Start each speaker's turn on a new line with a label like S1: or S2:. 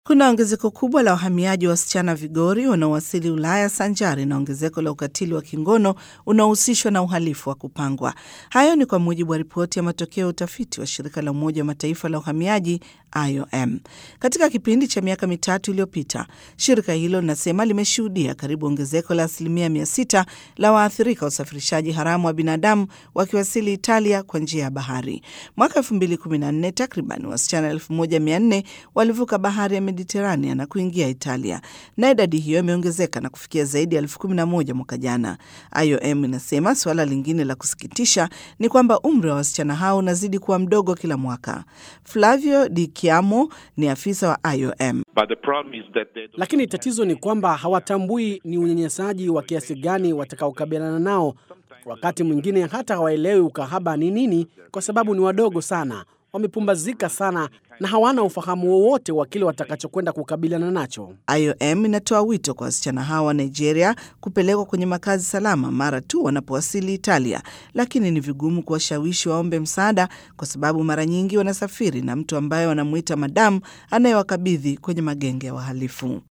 S1: Kuna ongezeko kubwa la wahamiaji wa wasichana vigori wanaowasili Ulaya sanjari na ongezeko la ukatili wa kingono unaohusishwa na uhalifu wa kupangwa. Hayo ni kwa mujibu wa ripoti ya matokeo ya utafiti wa shirika la Umoja wa Mataifa la uhamiaji IOM. Katika kipindi cha miaka mitatu iliyopita, shirika hilo linasema limeshuhudia karibu ongezeko la asilimia mia sita la waathirika wa usafirishaji haramu wa binadamu wakiwasili Italia kwa njia ya bahari. Mwaka 2014 takriban wasichana 1400 walivuka bahari ya Mediterania na kuingia Italia, na idadi hiyo imeongezeka na kufikia zaidi ya elfu kumi na moja mwaka jana. IOM inasema suala lingine la kusikitisha ni kwamba umri wa wasichana hao unazidi kuwa mdogo kila mwaka. Flavio Di Chiamo ni afisa wa IOM.
S2: Lakini tatizo ni kwamba hawatambui ni unyanyasaji wa kiasi gani watakaokabiliana nao. Wakati mwingine hata hawaelewi ukahaba ni nini, kwa sababu ni wadogo sana, wamepumbazika sana na hawana ufahamu wowote wa kile watakachokwenda kukabiliana nacho.
S1: IOM inatoa wito kwa wasichana hawa wa Nigeria kupelekwa kwenye makazi salama mara tu wanapowasili Italia, lakini ni vigumu kuwashawishi waombe msaada kwa sababu mara nyingi wanasafiri na mtu ambaye wanamwita madamu anayewakabidhi kwenye magenge ya wahalifu.